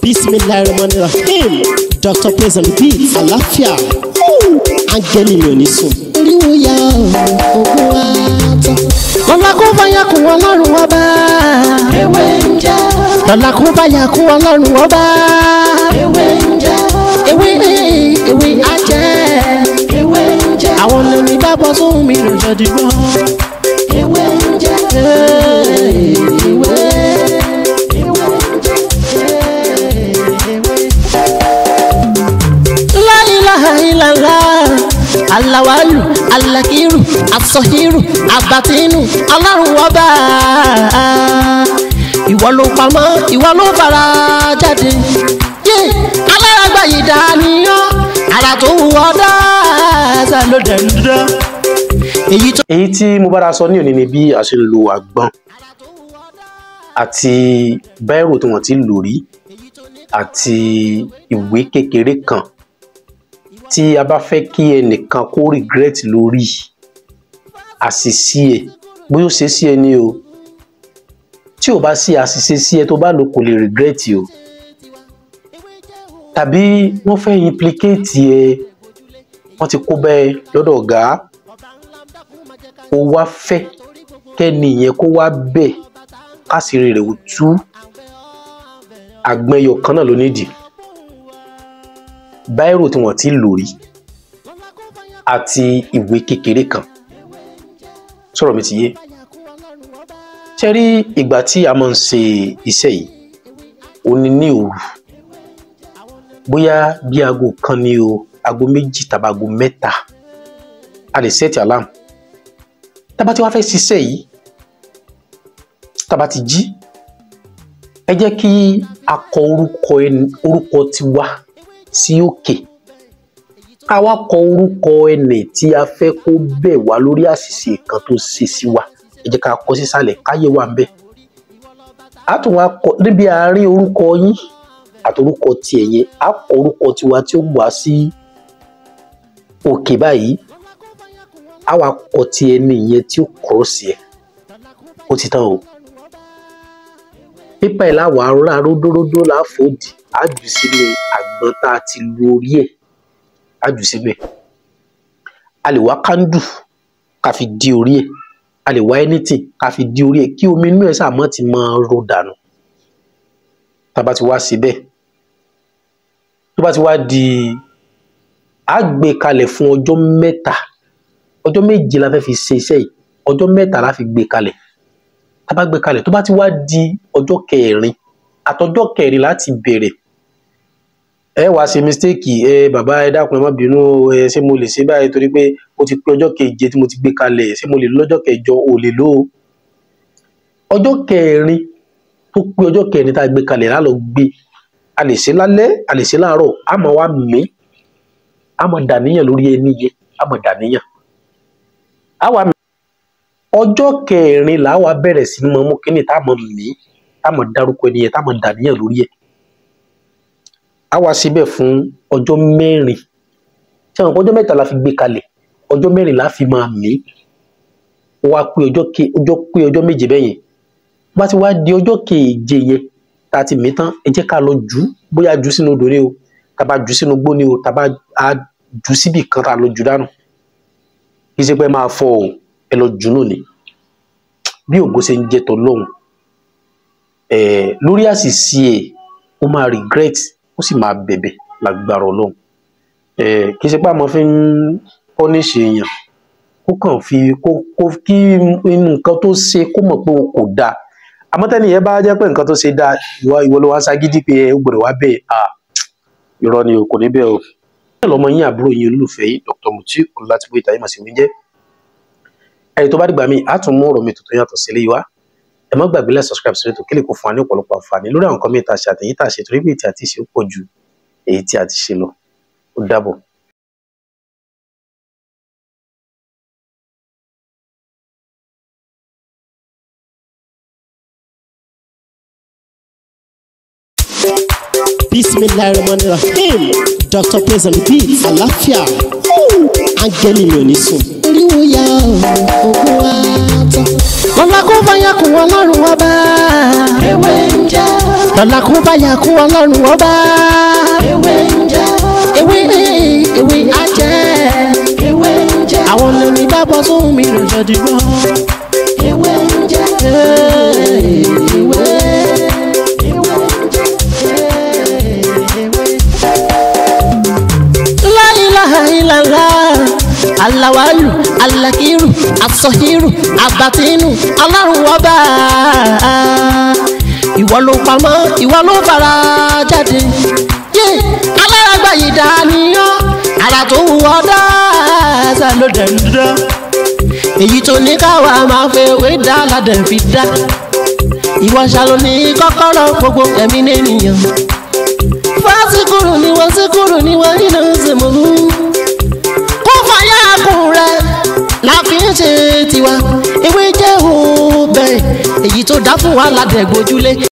bisimilayi rahman rahim dr praise and beat àlàáfíà áńgẹ́lì mi ò ní sùn. oríwo ya ogun wa tán. lọ́la kó báyà kún ọlọ́run ọba. ewé ń jẹ́ lọ́la kó báyà kún ọlọ́run ọba. ewé ń jẹ́ ewé ewé ajẹ́. ewé ń jẹ́ àwọn lèmi bá bọ́ sóhun mi lò jọ dìgbọ́. ewé ń jẹ́ ewé ewé ń jẹ́ láìláìláìlá aláwálù alákírù asọhírù abatínú ọlọ́run ọba ìwọ ló pamọ́ ìwọ ló fara jáde yé alárágbá yìí dániyàn ara tó wù ọ́ dáadáa ló dẹ̀ ń dán èyí tó. èyí tí mo bára sọ ní òní ni bí a ṣe ń lo àgbọn àti báírò tí wọ́n ti lò rí àti ìwé kékeré kan tí a bá fẹ́ kí ẹnìkan kó regret lórí àṣìṣe ẹ̀ bóyá ó ṣe sí ẹ ní o tí ò bá sí àṣìṣe sí ẹ tó bá lò kò lè regret o tàbí wọ́n fẹ́ implicate ẹ wọ́n ti kó bẹ́ẹ̀ lọ́dọ̀ ọ̀gá ó wá fẹ́ kẹ́ni yẹn kó wá bẹ̀ kásìrì rẹ̀ ò tú àgbẹ̀yọ̀ kan náà ló nídìí báírò tí wọ́n ti lò rí àti ìwé kékeré kan sọ̀rọ̀ mi ti yé ṣe rí ìgbà tí a máa ń ṣe iṣẹ́ yìí ó ní ní òru bóyá bí aago kan ní o aago méjì tàbí aago mẹ́ta a lè ṣẹ́ẹ̀tì alarm tábà tí wàá fẹ́ ṣiṣẹ́ yìí tábà ti jí ẹ jẹ́ kí a kọ orúkọ ẹni orúkọ tiwa sí òkè ká wá kọ orúkọ ẹni tí a fẹ́ kó bẹ̀ wá lórí àṣìṣe kan tó ṣe sí wa ẹ jẹ́ ká kọ sísàlẹ̀ káyé wà ń bẹ̀ a tún wá kọ níbi àárín orúkọ yín àti orúkọ tiẹ̀ yẹn a kọ orúkọ tiwa tí ó wá sí òkè báyìí a wá kọ ti ẹni yẹn tí ó kọ́ sí ẹ ó ti tán o pípa ẹ̀ láwọ̀ arúrà ródóródó láfòdì á jù sínú àgbọn tá a ti lu orí ẹ̀ á jù síbẹ̀ a lè wá kándù ká fi di orí ẹ̀ a lè wá anything ká fi di orí ẹ̀ kí omi inú ẹ̀ sàmọ́ ti máa ro dànù tá a bá ti wá síbẹ̀ tó bá ti wá di á gbé kalẹ̀ fún ọjọ́ mẹ́ta ọjọ́ méje la fẹ́ fi ṣe iṣẹ́ yìí ọjọ́ mẹ́ta la fi gbé kalẹ̀ tá a bá gbé kalẹ̀ tó bá ti wá di ọjọ́ kẹrin àtọjọ́ kẹrin láti bẹ̀rẹ̀ ẹ wá ṣe mistake ẹ bàbá ẹ dákun ẹ má bínú ẹ ṣé mo lè ṣe báyìí torí pé mo ti pé ọjọ́ keje tí mo ti gbé kalẹ̀ ṣé mo lè lọ́jọ́ kẹjọ ò lè lò ó ọjọ́ kẹrin tó pé ọjọ́ kẹrin tá a gbé kalẹ̀ lálọ gbé a lè ṣe lálẹ́ a lè ṣe láàárọ̀ a máa wá mí a máa dàníyàn lórí ẹni yẹn a máa dàníyàn àwa ọjọ́ kẹrin là wá bẹ̀rẹ̀ sí mọ mú kínní tá a mọ mí tá a mọ dárúkọ ẹni yẹn tá a mọ dàníyàn lórí ẹ̀ a wá síbẹ̀ fún ọjọ́ mẹ́rin tí àwọn ọjọ́ mẹ́ta la fi gbé kalẹ̀ ọjọ́ mẹ́rin la fi máa mí ó wá pé ọjọ́ ke ọjọ́ pé ọjọ́ méje bẹ́ẹ̀ yẹn bá ti wá di ọjọ́ keje yẹn tá a ti mí tán ẹ jẹ́ ká lọ jù ú bóyá jù sínú odò ni o tá a bá jù sínú gbó ni o tá a bá jù síbì kan tá a lọ jù dànù kì í ṣe pé máa fọ o ẹ lọ jù nù ni bí ògo ṣe ń jẹ tọ lọhùn ẹ lórí àṣìṣe ẹ ó máa regret ó sì máa bẹ̀bẹ̀ lágbára Ọlọ́run ẹ kì í ṣe pé àmọ́ fi ń pọnìṣì èèyàn kó kàn fi kó kó kí inú nǹkan tó ṣe kó mọ̀ pé o kò dáa àmọ́ tẹ́ni yẹn bá jẹ́ pé nǹkan tó ṣe dáa ìwọ ìwọ ló wá ságídí pé ẹ ó gbọ́dọ̀ wá bẹ́ẹ̀ à irọ́ ni o kò ní bẹ́ẹ̀ o bẹ́ẹ̀ lọ́mọ yín àbúrò yín olólùfẹ́ yìí Dr. Mutiu Ọlátìbóyè Táyé Màsíwí jẹ́ ẹni tó bá dìgbà míì á tún mú ọ̀rọ̀ mi tuntun yàtọ̀ sílé wa ẹ má gbàgbé láti subscribe sí ètò kílè kó fún wa ní ọ̀pọ̀lọpọ̀ àǹfààní lórí àwọn nǹkan míì tá a ṣe àtẹ̀yìn tá a ṣe torí pé ètí àti ṣe ó pọ̀ ju èyí tí a ti ṣe lọ ó dàbọ̀. bisimilayi rahman rahim dr praise and beat àlàáfíà áńgẹ́lì mi ò ní sùn. oríwo ya ogun wa tán. lọ́la kó báyà kún ọlọ́run ọba. ewé ń jẹ́ lọ́la kó bá yà kú ọlọ́run ọba ewé ń jẹ́ ewé ewé ajẹ́ ewé ń jẹ́ àwọn lèmi bá bọ́ sóhun mi lọ́jọ́ dìgbọ́. ewé ń jẹ́ ewé ewé ń jẹ́ la ilaha illallah alawalu alakiru asọhiru abatinu ọlọ́run ọba ìwọ ló pamọ́ ìwọ ló fara jáde yé aláràgbà yìí dániyàn ara tó wù ọ́ dáadáa ló dẹ̀ ń dán èyí tó ní káwa máa fẹ́ wé dá ládẹ̀ fi dá ìwọ ṣàlò ní kọ́kọ́rọ́ gbogbo ẹ̀mí nìyẹn fásikúrò ni wọ́n síkúrò ni wọ́n nínú ìsìnkú kó fàyà kùn rẹ̀ la fi ń ṣe tiwa ewé jẹ́ òun bẹ́ẹ̀ èyí tó dá fún wa ládẹ̀ gbójúlé